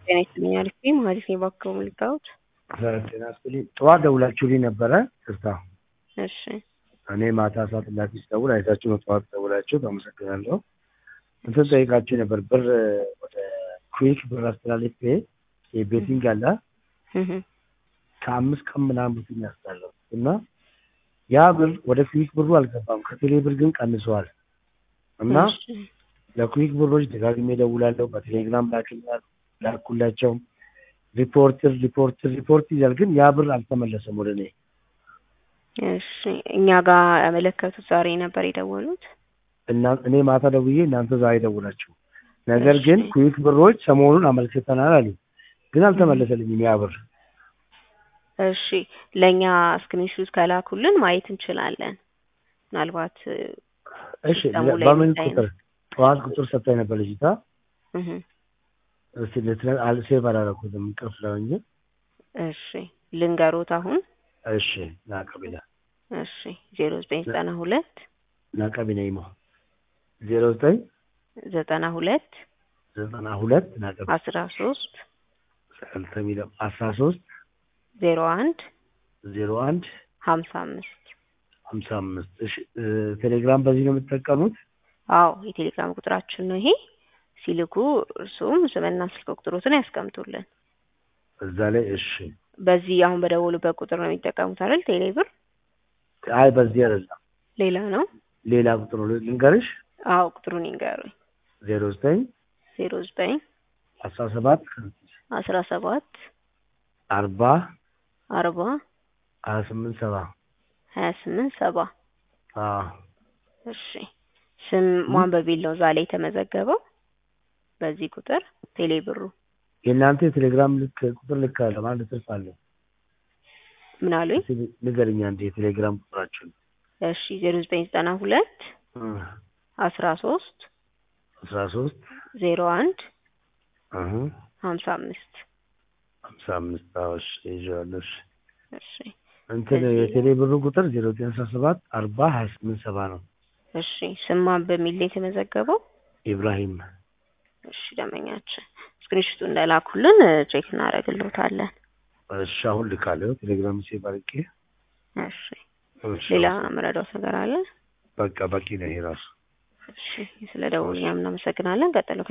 ጤና ይስጥልኝ አልፌ መሀሊት ነኝ ባክዎ ምልክታዎች ጤና ይስጥልኝ ጠዋት ደውላችሁልኝ ነበረ ይቅርታ እሺ እኔ ማታ ሰዓት እላፊ ስደውል አይታችሁ ነው ጠዋት ደውላችሁ አመሰግናለሁ እንትን ጠይቃችሁ ነበር ብር ወደ ኩዊክ ብር አስተላልፌ የቤቲንግ አለ እህ ከአምስት ቀን ምናምን በፊት ያስጣለሁ እና ያ ብር ወደ ኩዊክ ብሩ አልገባም ከቴሌ ብር ግን ቀንሰዋል እና እሺ ለኩዊክ ብሮች ደጋግሜ እደውላለሁ በቴሌግራም ላክልኛል ላኩላቸው ሪፖርትር ሪፖርትር ሪፖርት ይላል ግን ያ ብር አልተመለሰም ወደ እኔ እሺ እኛ ጋር ያመለከቱት ዛሬ ነበር የደወሉት እና እኔ ማታ ደውዬ እናንተ ዛሬ ደውላችሁ ነገር ግን እሺ። ኩዊክ ብሮች ሰሞኑን አመልክተናል አሉ ግን አልተመለሰልኝም ያ ብር እሺ ለእኛ ስክሪንሹት ከላኩልን ማየት እንችላለን ምናልባት እሺ ሲስተሙ ላይ በምን የሚታይ ነው። ቁጥር ጠዋት ቁጥር ሰጥታኝ ነበር ልጅቷ እህ እስቲ ልትነ- አል- ሴቭ አላደረኩትም እንቅልፍ ነው እንጂ እሺ ልንገሮት አሁን እሺ ናቀቢና እሺ ዜሮ ዘጠኝ ዘጠና ሁለት ናቀቢና ይሞ ዜሮ ዘጠኝ ዘጠና ሁለት ዘጠና ሁለት ናቀቢ አስራ ሶስት ሰልተሚለው አስራ ሶስት ዜሮ አንድ ዜሮ አንድ ሀምሳ አምስት ሀምሳ አምስት እሺ እ፣ ቴሌግራም በዚህ ነው የምትጠቀሙት አዎ የቴሌግራም ቁጥራችን ነው ይሄ ሲልኩ እርሱም ስምና ስልክ ቁጥሮትን ያስቀምጡልን እዛ ላይ እሺ በዚህ አሁን በደወሉበት ቁጥር ነው የሚጠቀሙት አይደል ቴሌብር አይ በዚህ አይደለም ሌላ ነው ሌላ ቁጥር ነው ልንገርሽ አዎ ቁጥሩን ይንገሩኝ ዜሮ ዘጠኝ ዜሮ ዘጠኝ አስራ ሰባት አስራ ሰባት አርባ አርባ ሀያ ስምንት ሰባ ሀያ ስምንት ሰባ አዎ እሺ ስም ማን በሚል ነው እዛ ላይ የተመዘገበው በዚህ ቁጥር ቴሌብሩ የእናንተ የቴሌግራም ልክ ቁጥር ልክ አለ ማለት ትርፍ አለ ምን አሉኝ እስኪ ንገርኛ እንደ የቴሌግራም ቁጥራችን እሺ ዜሮ ዘጠኝ ዘጠና ሁለት አስራ ሶስት አስራ ሶስት ዜሮ አንድ አሁ ሀምሳ አምስት ሀምሳ አምስት አዎሽ ይዤዋለሁ እሺ እሺ እንትን እዚህ- የቴሌ ብሩ ቁጥር ዜሮ ዘጠኝ አስራ ሰባት አርባ ሀያ ስምንት ሰባ ነው እሺ ስም ማን በሚል ነው የተመዘገበው ኢብራሂም እሺ ደመኛችን ስክሪንሹቱ እንደላኩልን ቼክ እናደርግልዎታለን እሺ አሁን ልካለሁ ቴሌግራም ሴቭ አድርጌ እሺ እሺ፣ ሌላ መረዳት ነገር አለ በቃ በቂ ነው ይሄ ራሱ እሺ ስለ ደውል እኛም እናመሰግናለን ቀጥሎ